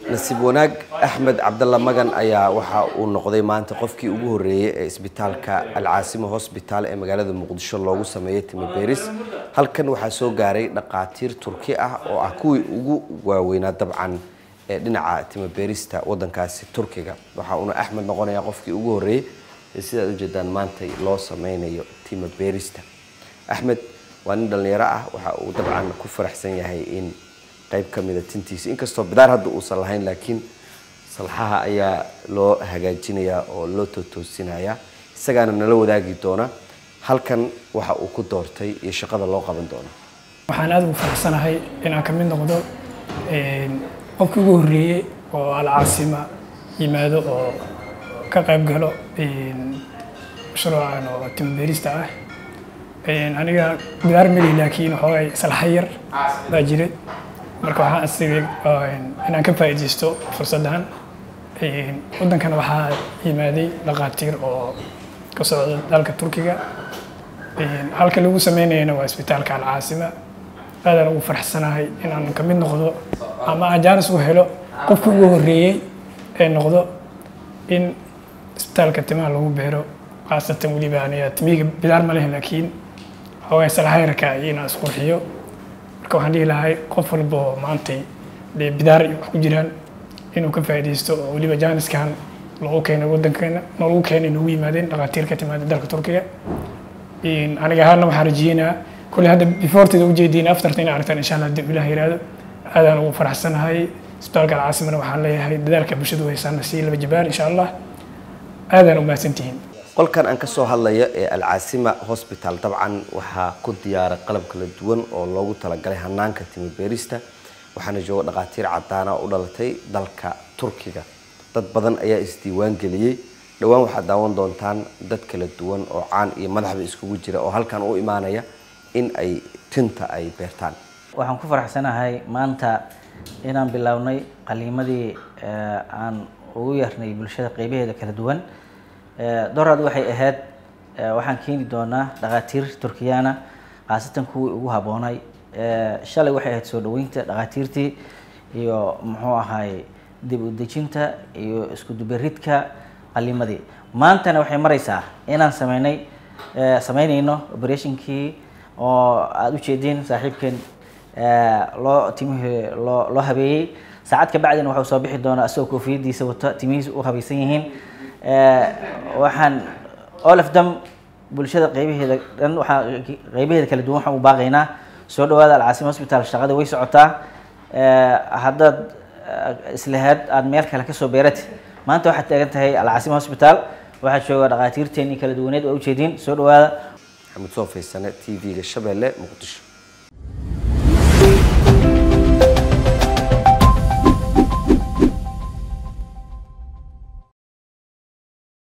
nasiib wanaag axmed cabdalla magan ayaa waxa uu noqday maanta qofkii ugu horreeyey ee isbitaalka alcaasimo hosbitaal ee magaalada muqdisho loogu sameeyey timiberis halkan waxaa soo gaaray dhaqaatiir turki ah oo ah kuwii ugu waaweynaa dabcan ee dhinaca timiberista wadankaasi turkiga waxa uuna axmed noqonayaa qofkii ugu horreeyey ee sidaad ujeedaan maanta loo sameynayo timiberista axmed waa nin dhallinyaro ah waxa uu dabcan ku faraxsan yahay in qayb ka mida tintiisa inkastoo bidaar hadda uusan lahayn laakiin salxaha ayaa loo hagaajinayaa oo loo tootoosinayaa isagaana nala wadaagi doona halkan waxa uu ku doortay iyo shaqada loo qaban doono waxaan aad ugu faraxsanahay inaan ka mid noqdo qofkii ugu horreeyey oo alcaasima yimaado oo ka qayb galo mashruucan oo timibeerista ah aniga bidaar meli laakiin waxoogay salxa yar baa jiray marka waxaan asigay inaan ka faa'iidaysto fursaddan waddankana waxaa yimaaday dhaqaatiir oo ka socda dalka turkiga halka lagu sameynayana waa isbitaalka alcaasima aadaan ugu faraxsanahay inaan ka mid noqdo ama aan jaanis u helo qofkii ugu horreeyey ee noqdo in isbitaalka timaha lagu beero khaasatan weliba aniga timihiga bidaar ma leh laakiin xoogay salxayrka iyo inaan isqurxiyo marka waxaan dhihi lahay qof walba oo maantay dee bidaar wax ku jiraan inuu ka faa'iidaysto oo weliba jaaniskan loogu keenay waddankeena noogu keenay noogu yimaadeen dhaqaatiir ka timaada dalka turkiga aniga ahaana waxaan rajeynayaa kolley hadda beforteeda ujeediin aftarta inay aragtaan insha allah haddii ilaah yiraahdo aadaan ugu faraxsanahay isbitaalka alcaasimana waxaan leeyahay dadaalka bulshadu haysaana sii laba jabaan insha allah aadaan u mahadsantihiin qolkan aan kasoo hadlayo ee alcaasima hosbital dabcan waxaa ku diyaaray qalab kala duwan oo loogu talagalay hanaanka timibeerista waxaana jooga dhaqaatiir cadaana oo u dhalatay dalka turkiga dad badan ayaa isdiiwaan geliyey dhowaan waxaad daawan doontaan dad kala duwan oo caan iyo madaxba iskugu jira oo halkan u imaanaya in ay tinta ay beertaan waxaan ku faraxsanahay maanta inaan bilownay qaliimadii aan ugu yarnay bulshada qeybaheeda kala duwan doraad waxay ahayd waxaan keeni doonaa dhaqaatiir turkiyaana khaasatan kuwii ugu habboonay shalay waxay ahayd soo dhaweynta dhaqaatiirtii iyo muxuu ahay dib u dejinta iyo isku duberidka qaliimadii maantana waxay maraysaa inaan sameynay sameynayno operationkii oo aada u jeediin saaxiibkeen loo timihii loo loo habeeyey saacad ka bacdina waxau soo bixi doonaa isagoo koofiyadiisa wato timihiisa u habaysan yihiin waxaan all of them bulshada qeybaheeda dhan waxaa qeybaheeda kala duwan waxaan u baaqaynaa soo dhawaada alcaasima hosbital shaqada way socotaa haddaad islahaad aada meel kale kasoo beerati maanta waxaad taagan tahay alcaasima hosbital waxaa jooga dhaqaatiirteennii kala duwaneed waa ujeediin soo dhawaada maxamed soo faysane t v-ga shabeelle muqdisho